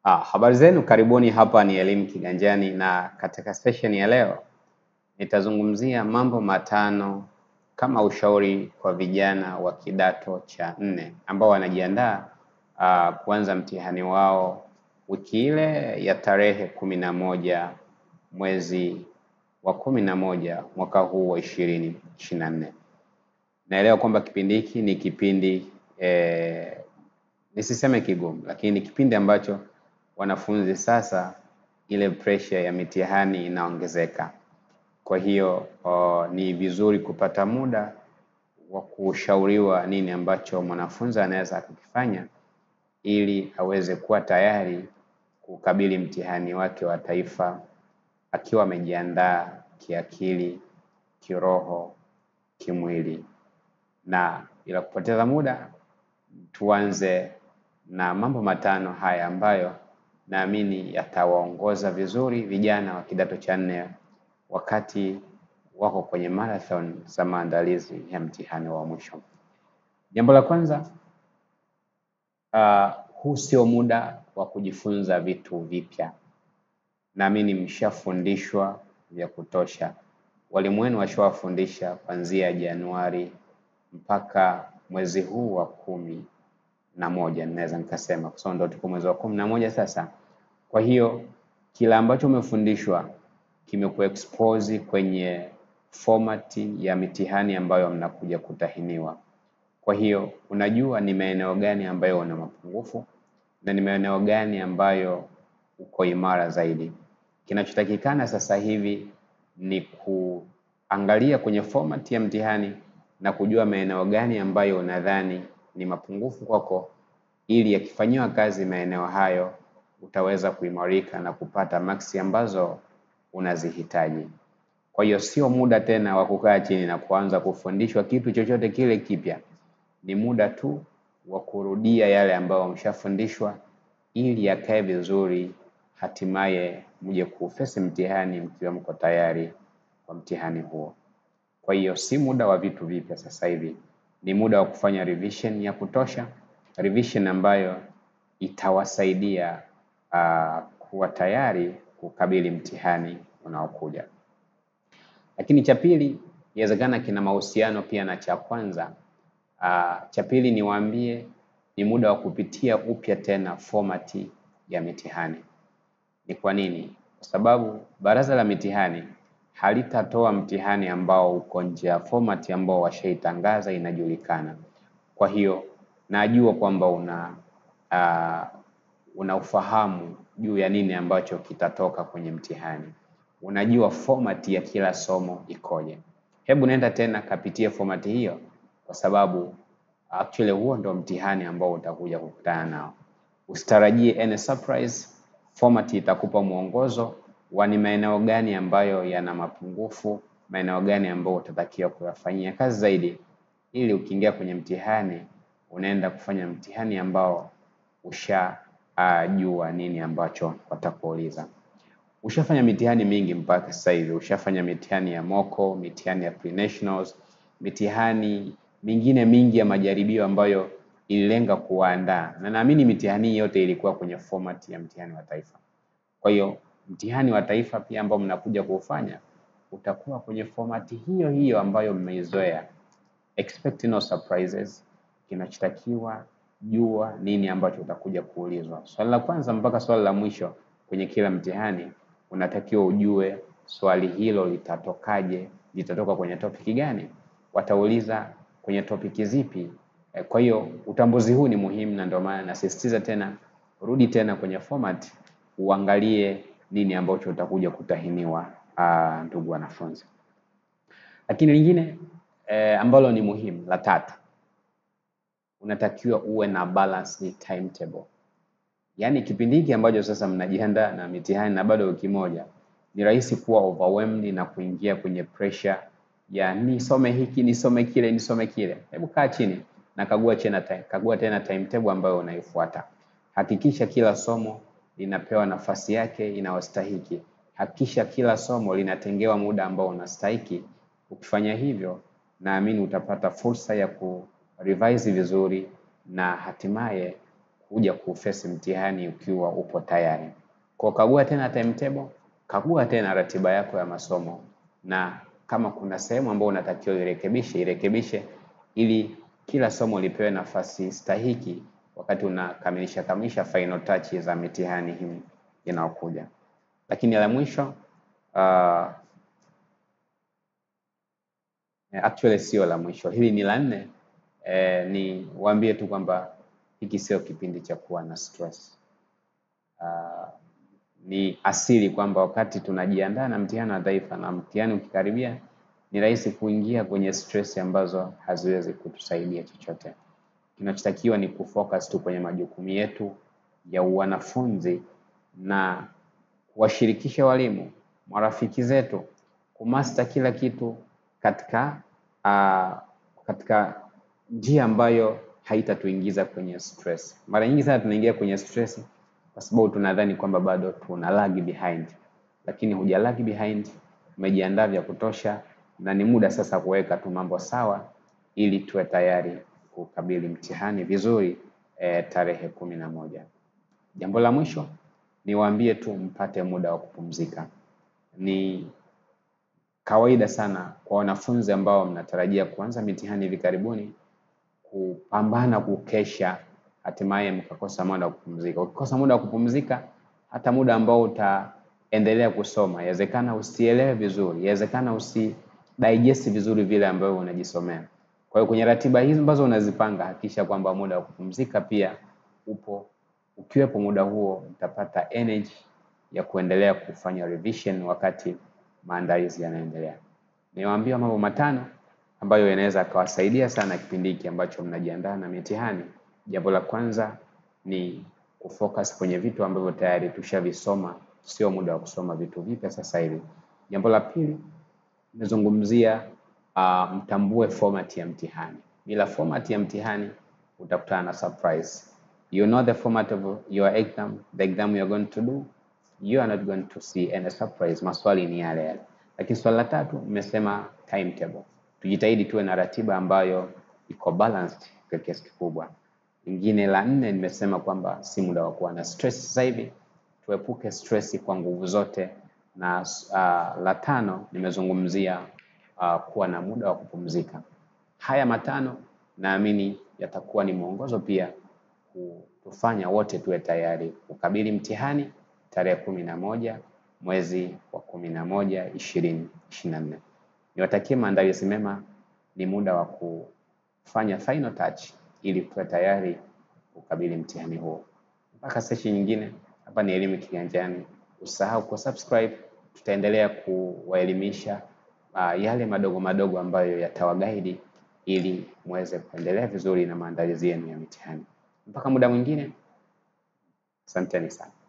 Ah, habari zenu, karibuni. Hapa ni Elimu Kiganjani, na katika session ya leo nitazungumzia mambo matano kama ushauri kwa vijana wa kidato cha nne ambao wanajiandaa ah, kuanza mtihani wao wiki ile ya tarehe kumi na moja mwezi wa kumi na moja mwaka huu wa ishirini ishirini na nne. Naelewa kwamba kipindi hiki ni kipindi eh, nisiseme kigumu, lakini ni kipindi ambacho wanafunzi sasa ile pressure ya mitihani inaongezeka. Kwa hiyo o, ni vizuri kupata muda wa kushauriwa nini ambacho mwanafunzi anaweza kukifanya ili aweze kuwa tayari kukabili mtihani wake wa taifa akiwa amejiandaa kiakili, kiroho, kimwili. Na bila kupoteza muda, tuanze na mambo matano haya ambayo naamini yatawaongoza vizuri vijana wa kidato cha nne wakati wako kwenye marathon za maandalizi ya mtihani wa mwisho. Jambo la kwanza, uh, huu sio muda wa kujifunza vitu vipya. Naamini mshafundishwa vya kutosha. Walimu wenu washawafundisha kuanzia Januari mpaka mwezi huu wa kumi na moja ninaweza nikasema, kwa sababu ndio tuko mwezi wa kumi na moja sasa. Kwa hiyo kila ambacho umefundishwa kimekuexpose kwenye fomati ya mitihani ambayo mnakuja kutahiniwa. Kwa hiyo unajua ni maeneo gani ambayo una mapungufu na ni maeneo gani ambayo uko imara zaidi. Kinachotakikana sasa hivi ni kuangalia kwenye format ya mtihani na kujua maeneo gani ambayo unadhani ni mapungufu kwako, ili yakifanyiwa kazi maeneo hayo utaweza kuimarika na kupata maksi ambazo unazihitaji. Kwa hiyo sio muda tena wa kukaa chini na kuanza kufundishwa kitu chochote kile kipya. Ni muda tu wa kurudia yale ambayo mshafundishwa ili yakae vizuri, hatimaye mje kufesi mtihani mkiwa mko tayari kwa mtihani huo. Kwa hiyo si muda wa vitu vipya sasa hivi, ni muda wa kufanya revision ya kutosha, revision ambayo itawasaidia uh, kuwa tayari kukabili mtihani unaokuja. Lakini cha pili, inawezekana kina mahusiano pia na cha kwanza. Uh, cha pili niwaambie, ni muda wa kupitia upya tena fomati ya mitihani. Ni kwa nini? Kwa sababu baraza la mitihani halitatoa mtihani ambao uko nje ya fomati ambao washaitangaza inajulikana. Kwa hiyo najua kwamba una uh, una ufahamu juu ya nini ambacho kitatoka kwenye mtihani, unajua fomati ya kila somo ikoje. Hebu nenda tena kapitie fomati hiyo, kwa sababu actually huo ndo mtihani ambao utakuja kukutana nao. Usitarajie any surprise. Fomati itakupa mwongozo wa ni maeneo gani ambayo yana mapungufu, maeneo gani ambayo utatakiwa kuyafanyia kazi zaidi, ili ukiingia kwenye mtihani unaenda kufanya mtihani ambao usha uh, jua nini ambacho watakuuliza. Ushafanya mitihani mingi mpaka sasa hivi, ushafanya mitihani ya moko, mitihani ya pre-nationals, mitihani mingine mingi ya majaribio ambayo ililenga kuwaandaa, na naamini mitihani yote ilikuwa kwenye format ya mtihani wa taifa. Kwa hiyo mtihani wa taifa pia ambao mnakuja kuufanya utakuwa kwenye format hiyo hiyo ambayo mmeizoea. Expect no surprises. Kinachotakiwa jua nini ambacho utakuja kuulizwa. Swali la kwanza mpaka swali la mwisho kwenye kila mtihani unatakiwa ujue swali hilo litatokaje, litatoka kwenye topiki gani, watauliza kwenye topiki zipi. Kwa hiyo utambuzi huu ni muhimu, na ndio maana nasisitiza tena, rudi tena kwenye format uangalie nini ambacho utakuja kutahiniwa, uh, ndugu wanafunzi. Lakini lingine eh, ambalo ni muhimu la tatu unatakiwa uwe na balanced timetable. Yaani kipindi hiki ambacho sasa mnajiandaa na mitihani na bado wiki moja, ni rahisi kuwa overwhelmed na kuingia kwenye pressure ya nisome hiki, nisome kile, nisome kile. Hebu kaa chini na kagua tena, kagua tena timetable ambayo unaifuata. Hakikisha kila somo linapewa nafasi yake inayostahiki. Hakikisha kila somo linatengewa muda ambao unastahiki. Ukifanya hivyo, naamini utapata fursa ya ku revise vizuri na hatimaye kuja kufesi mtihani ukiwa upo tayari. Kwa kagua tena timetable, kagua tena ratiba yako ya masomo, na kama kuna sehemu ambayo unatakiwa irekebishe, irekebishe ili kila somo lipewe nafasi stahiki wakati unakamilisha kamilisha final touch za mitihani hii inayokuja. Lakini la mwisho uh, actually sio la mwisho, hili ni la nne. Eh, ni waambie tu kwamba hiki sio kipindi cha kuwa na stress. Uh, ni asili kwamba wakati tunajiandaa na mtihani wa taifa na mtihani ukikaribia, ni rahisi kuingia kwenye stress ambazo haziwezi kutusaidia chochote. Kinachotakiwa ni kufocus tu kwenye majukumu yetu ya wanafunzi na kuwashirikisha walimu, marafiki zetu, kumasta kila kitu katika uh, katika njia ambayo haitatuingiza kwenye stress. Mara nyingi sana tunaingia kwenye stress kwa sababu tunadhani kwamba bado tuna lag behind, lakini huja lag behind, umejiandaa vya kutosha na ni muda sasa kuweka tu mambo sawa ili tuwe tayari kukabili mtihani vizuri e, tarehe kumi na moja. Jambo la mwisho niwaambie tu mpate muda wa kupumzika. Ni kawaida sana kwa wanafunzi ambao mnatarajia kuanza mitihani hivi karibuni kupambana kukesha, hatimaye mkakosa muda wa kupumzika. Ukikosa muda wa kupumzika, hata muda ambao utaendelea kusoma, yawezekana usielewe vizuri, yawezekana usi digest vizuri vile ambavyo unajisomea. Kwa hiyo kwenye ratiba hizi ambazo unazipanga, hakikisha kwamba muda wa kupumzika pia upo. Ukiwepo muda huo, utapata energy ya kuendelea kufanya revision wakati maandalizi yanaendelea. Niwaambia mambo matano ambayo yanaweza akawasaidia sana kipindi hiki ambacho mnajiandaa na mitihani. Jambo la kwanza ni kufocus kwenye vitu ambavyo tayari tushavisoma, sio muda wa kusoma vitu vipya sasa hivi. Jambo la pili nimezungumzia uh, mtambue format ya mtihani. Bila format ya mtihani utakutana na surprise. You know the format of your exam, the exam you are going to do, you are not going to see any surprise. Maswali ni yale yale. Lakini swali la tatu nimesema timetable. Tujitahidi tuwe na ratiba ambayo iko balanced kwa kiasi kikubwa. Lingine la nne nimesema kwamba si muda wa kuwa na stress sasa hivi, tuepuke stress kwa nguvu zote, na uh, la tano nimezungumzia uh, kuwa na muda wa kupumzika. Haya matano naamini yatakuwa ni mwongozo pia kutufanya wote tuwe tayari kukabili mtihani tarehe kumi na moja mwezi wa kumi na moja ishirini ishirini na nne. Niwatakie maandalizi mema, ni muda wa kufanya final touch ili tuwe tayari kukabili mtihani huo. Mpaka session nyingine, hapa ni Elimu Kiganjani. Usahau kusubscribe, tutaendelea kuwaelimisha uh, yale madogo madogo ambayo yatawagaidi ili muweze kuendelea vizuri na maandalizi yenu ya mitihani. Mpaka muda mwingine, asanteni sana.